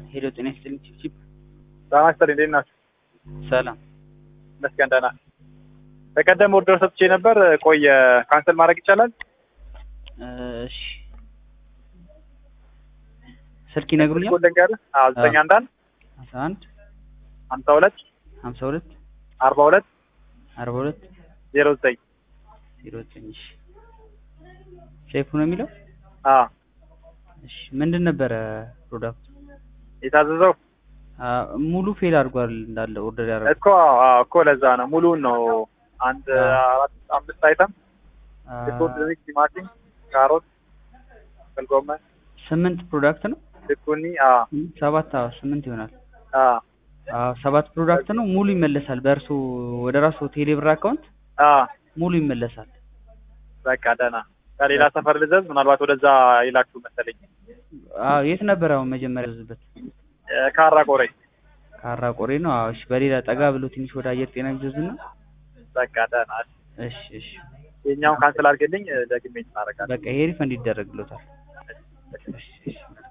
ሄሎ ጤና ይስጥልኝ ቺፕ ጤና ይስጥልኝ እንዴት ናችሁ? ሰላም ይመስገን ደህና። በቀደም ኦርደር ሰጥቼ ነበር ቆየ ካንሰል ማድረግ ይቻላል? እሺ ስልክ ይነግሩኛል ስልኩን ልንገርህ? አዎ ዘጠኝ አንድ አንድ አስራ አንድ ሀምሳ ሁለት ሀምሳ ሁለት አርባ ሁለት አርባ ሁለት ዜሮ ዘጠኝ ዜሮ ዘጠኝ እሺ ሼፉ ነው የሚለው አዎ እሺ ምንድን ነበረ ፕሮዳክቱ የታዘዘው ሙሉ ፌል አድርጓል እንዳለ ኦርደር ያደረገው እኮ አዎ እኮ ለዛ ነው ሙሉውን ነው አንድ አራት አምስት አይተም ሽንኩርት፣ ድንች፣ ቲማቲም፣ ካሮት፣ ጥቅል ጎመን፣ ስምንት ፕሮዳክት ነው ዝኩኒ አዎ ሰባት አዎ ስምንት ይሆናል አዎ አዎ ሰባት ፕሮዳክት ነው ሙሉ ይመለሳል በእርሶ ወደ ራሱ ቴሌብር አካውንት አዎ ሙሉ ይመለሳል በቃ ደህና ከሌላ ሰፈር ልዘዝ ምናልባት ወደዛ ይላችሁ መሰለኝ አዎ የት ነበር አሁን መጀመሪያ ያዘዝበት ካራ ቆሬ ካራ ቆሬ ነው አዎ እሺ በሌላ ጠጋ ብሎ ትንሽ ወደ አየር ጤና ቢዘዙና በቃ ደህና እሺ እሺ የኛውን ካንስል አድርገልኝ ደግሜ እናደርጋለን በቃ ይሄ ሪፈንድ ይደረግሎታል እሺ እሺ